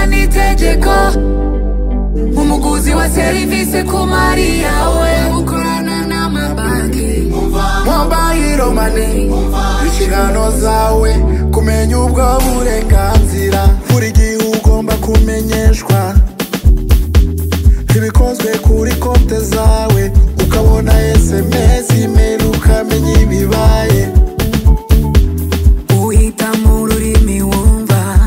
ni itegeko umuguzi wa serivisi ku mari yawe ukorana n'amabanki mobayiro mani inshingano zawe kumenya ubwo burenganzira buri gihe ugomba kumenyeshwa ibikozwe kuri konte zawe ukabona sms imeri ukamenya ibibaye uhitamo ururimi wumva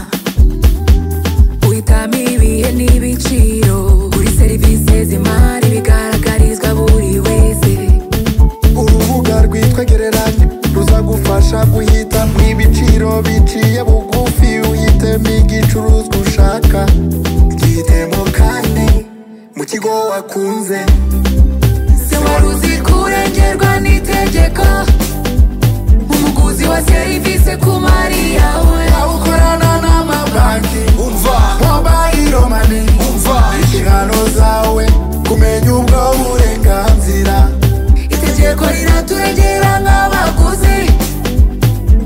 uhitamo ibihe n'ibiciro kuri serivisi z'imari bigaragarizwa buri wese urubuga rwitwa gereranya ruzagufasha guhitamo ibiciro biciye bugufi uhitemo igicuruzwa ushaka gihitemo kandi mu kigo wakunze se wari uzi ko urengerwa n'itegeko umuguzi wa serivisi ku mari yawe awukorana n'amabanki umva mobayiro mani umva inshingano zawe kumenya ubwo burenganzira itegeko riraturengera nk'abaguzi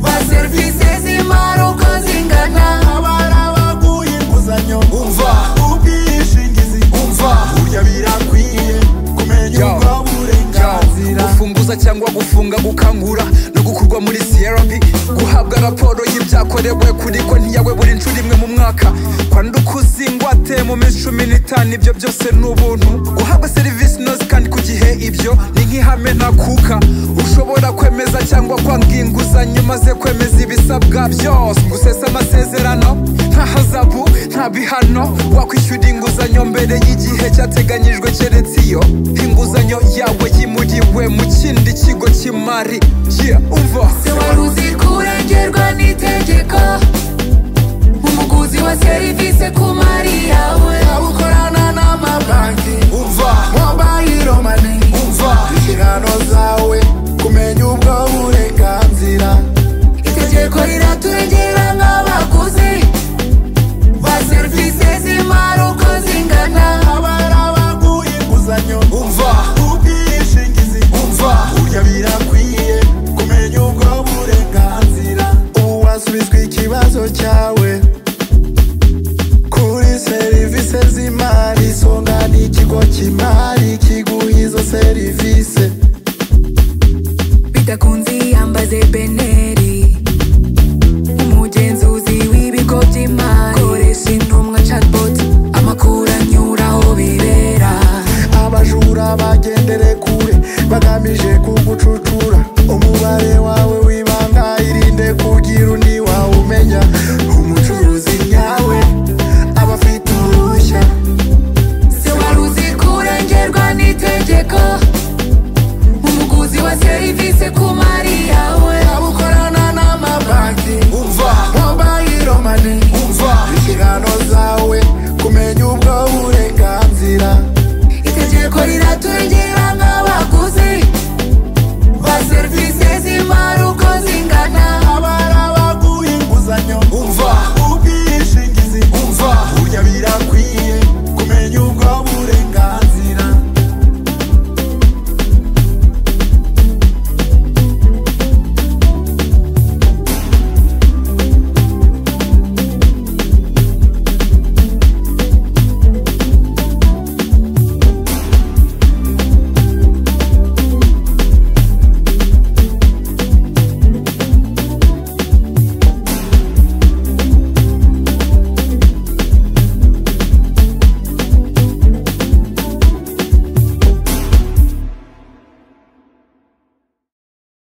ba serivisi z'imari uko zingana abari abaguha inguzanyo umva ubwishingizi umva burya birakwiye kumenya Yo. ubwo burenganzira gufunguza cyangwa gufunga gukangura no gukurwa muri crp guhabwa raporo y'ibyakorewe kuri konti yawe buri nshuro imwe mu mwaka kwandika uzingwate mu minsi cumi n'itanu ibyo byose ni ubuntu guhabwa serivisi inoze kandi ku gihe ibyo ni nk'ihame ntakuka ushobora kwemeza cyangwa kwanga inguzanyo maze kwemeza ibisabwa byose gusesa amasezerano nta hazabu nta bihano wakwishyura inguzanyo mbere y'igihe cyateganyijwe keretse iyo inguzanyo yawe yimuriwe mu kindi kigo cy'imari yeah, umva Se wari uzi ko urengera